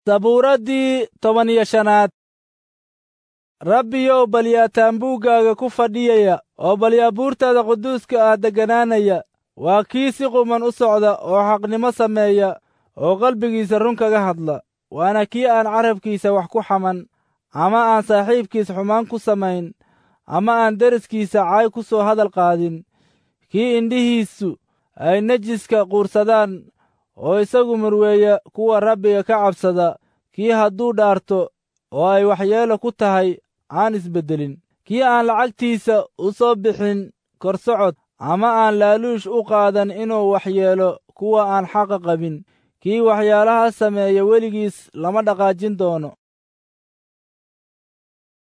sabuuraddii toban iyo shanaad rabbiyow balyaa taambuuggaaga ku fadhiyaya oo balyaa buurtaada quduuska ah degganaanaya waa kii si quman u socda oo xaqnimo sameeya oo qalbigiisa run kaga hadla waana kii aan carabkiisa wax ku xaman ama aan saaxiibkiis xumaan ku samayn ama aan deriskiisa caay ku soo hadal qaadin kii indhihiisu ay nejiska quursadaan oo isagu murweeya kuwa rabbiga ka cabsada kii hadduu dhaarto oo ay waxyeelo ku tahay aan isbeddelin kii aan lacagtiisa u soo bixin korsocod ama aan laaluush u qaadan inuu waxyeelo kuwa aan xaqa qabin kii waxyaalaha sameeya weligiis lama dhaqaajin doono